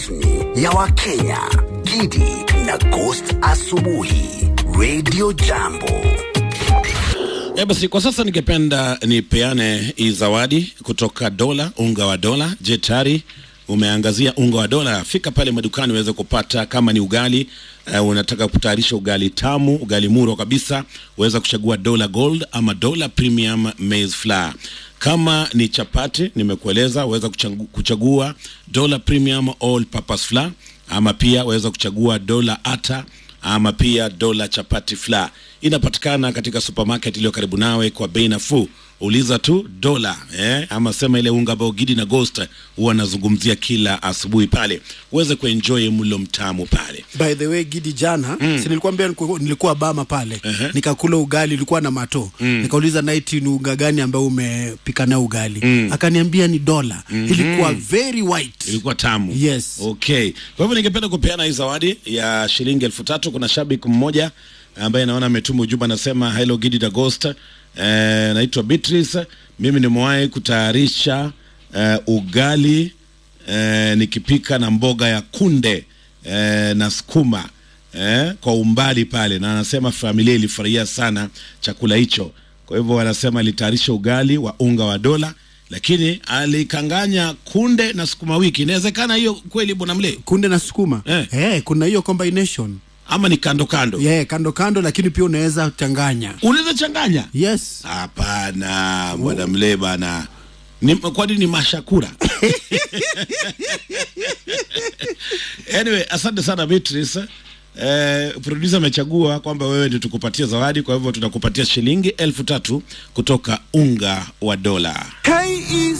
rasmi ya Wakenya, Gidi na Ghost Asubuhi, Radio Jambo. E basi kwa sasa ningependa nipeane hii zawadi kutoka Dola, unga wa Dola. Je, tayari umeangazia unga wa Dola? Fika pale madukani uweze kupata, kama ni ugali uh, unataka kutayarisha ugali tamu, ugali muro kabisa, uweza kuchagua Dola Gold ama Dola Premium Maize Flour. Kama ni chapati, nimekueleza uweza kuchagu- kuchagua Dola Premium All Purpose Flour ama pia waweza kuchagua Dola Ata ama pia dola chapati flour inapatikana katika supermarket iliyo karibu nawe kwa bei nafuu uliza tu dola eh, ama sema ile unga ambao gidi na ghost huwa anazungumzia kila asubuhi pale uweze kuenjoy mlo mtamu pale by the way gidi jana mm. si nilikuambia nilikuwa, nilikuwa bama pale Ehe. nikakula ugali ilikuwa na mato mm. nikauliza naiti ni unga gani ambao umepika nao ugali mm. akaniambia ni dola mm-hmm. ilikuwa very white ilikuwa tamu Yes. okay kwa hivyo ningependa kupeana hii zawadi ya shilingi elfu tatu kuna shabiki mmoja ambaye naona ametuma ujumbe anasema hello gidi da ghost eh, naitwa beatrice mimi nimewahi kutayarisha eh, ugali eh, nikipika na mboga ya kunde eh, na sukuma eh, kwa umbali pale na anasema familia ilifurahia sana chakula hicho kwa hivyo wanasema alitayarisha ugali wa unga wa dola lakini alikanganya kunde na sukuma wiki inawezekana hiyo kweli bwana mle kunde na sukuma Eh. eh, kuna hiyo combination ama ni kando kando yeah, kando kando lakini pia unaweza changanya unaweza changanya yes hapana bwana mle bana ni, kwani ni mashakura anyway asante sana beatrice Eh, producer amechagua kwamba wewe ndio tukupatia zawadi kwa hivyo tunakupatia shilingi elfu tatu kutoka unga wa dola KEC